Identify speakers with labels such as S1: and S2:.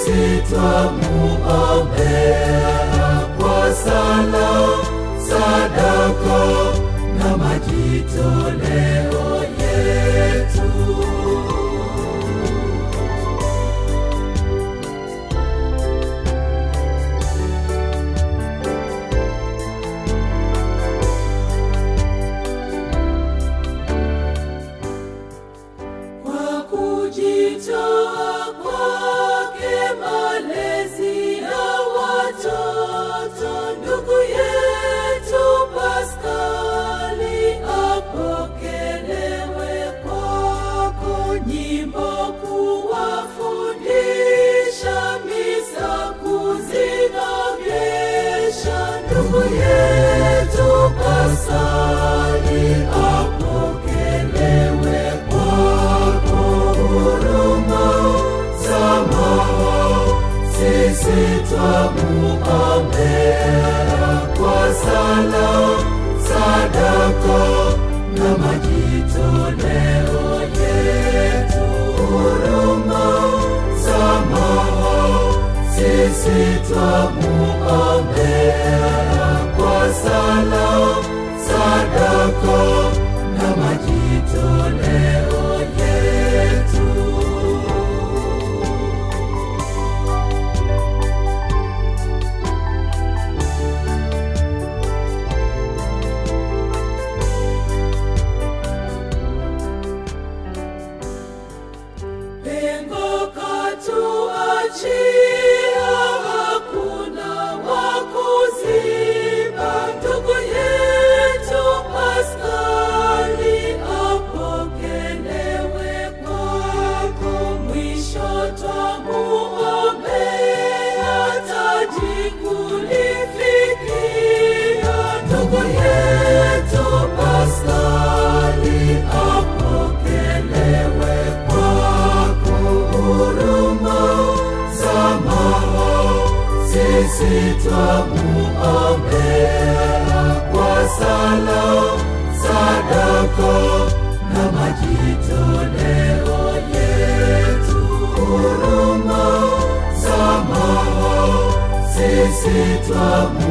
S1: sisi twamuombea kwa sala, sadaka na majitoleo yetu. kwa kujitoa kwake malezi ya watoto ndugu yetu Paskali apokelewe kwako, nyimbo kuwafundisha, misa kuzinogesha. Ndugu yetu Paskali apokelewe kwako, huruma samaha sisi twamuombea kwa sala, sadaka na majitoleo yetu. Huruma samaha sisi twamuombea kwa sala, sadaka na majitoleo yetu. Pengo katuachia, hakuna wa kuziba. Ndugu yetu Paskali apokelewe kwako, mwisho twamuombea taji kulifikia. Ndugu yetu Paskali apokelewe kwako, huruma samaha sisi twamuombea kwa sala, sadaka na majitoleo yetu. Huruma samaha sisi twamu